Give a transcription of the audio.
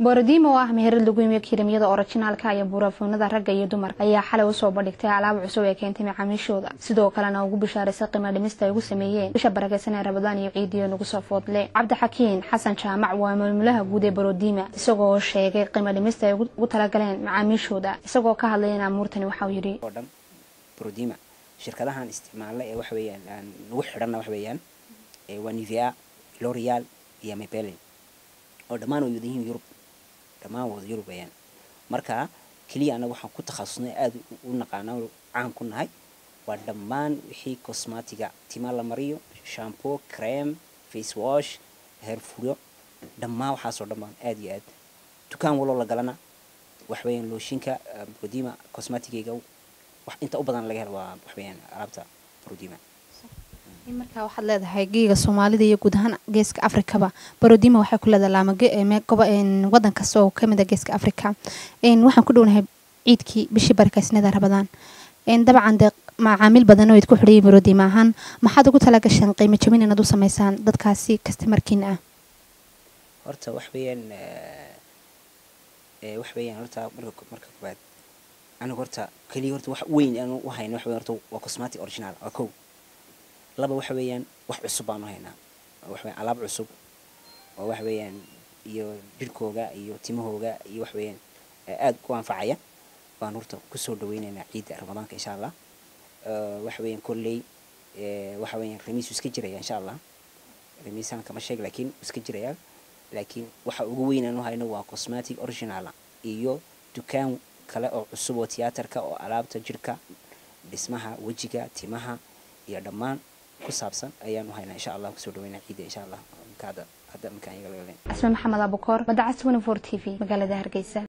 boorodiima oo ah meherad lagu yimiyo kirimyada orijinaalka iyo buurafuunada ragga iyo dumarka ayaa xalay usoo bandhigtay alaab cusub ee keentay macaamiishooda sidoo kalena ugu bishaaraysay qiimo dhimista ay ugu sameeyeen bisha barakeysan ee rabadaan iyo ciidiyo nagu soo foodle cabdixakiin xasan jaamac waa maamulaha guud ee boorodiima isagoo sheegay qiimo dhimista ay ugu talagaleen macaamiishooda isagoo ka hadlayana amuurtani waxauu yidhi oo dhan borodima shirkadahan isticmaalna ee waxa weeyaan aan nagu xidhanna waxa weeyaan waa nivea l'oreal iyo mabelin oo dhammaan way wada yihiin yurub dhammaan wada yurub weeyaan marka keliya annaga waxaan ku takhasusnay aada u naqaana caan ku nahay waa dhammaan wixii cosmatiga tima la mariyo shampoo creme face wash herfuro dhammaan waxaasoo dhan baan aada iyo aad dukaan waloo la galana waxa weeyaan looshinka borodima cosmatigayga wax inta u badan laga helo waa waxweeyaan alaabta borodima markaa waxaad leedahay geega soomaalida iyo guud ahaan geeska afrikaba barodima waxay ku leedahay laamago wadan kasta oo kamid a geeska africa waxaan ku dhownahay ciidkii bishii barakaysnada rabadaan dabcan dee macaamiil badan oo id ku xidhayay barodima ahaan maxaad ugu tala gasheen qiimo jabin inaad u sameysaan dadkaasi kastamarkiina ah horta wax weeyaan wax weeyaan horta marka marka koobaad aniga horta keliya horta wax weyn aan u hayno wax weeyaan horta waa cosmatic original waa kow laba waxa weeyaan wax cusub baan u haynaa wax weeyaan alaab cusub oo wax weeyaan iyo jirhkooga iyo timahooga iyo wax weeyaan aada ku anfacaya baan horta kusoo dhaweynaynaa ciidda ramadaanka insha allah waxa weeyaan kolley waxa weeyaan remiis iska jiraya insha allah remiisaan kama sheeg laakiin iska jiraya laakiin waxa ugu weyn aan u hayno waa cosmatic original iyo dukaan kale oo cusub oo tiyaatarka oo alaabta jirhka dhismaha wejiga timaha iyo dhammaan ku saabsan ayaan u haynaa insha allah kusoo dhaweynaa ciidda insha allah hadda hadda markaan iyaga laga leen asme maxamed abukoor badacas twenty four t v magaalada hargeysa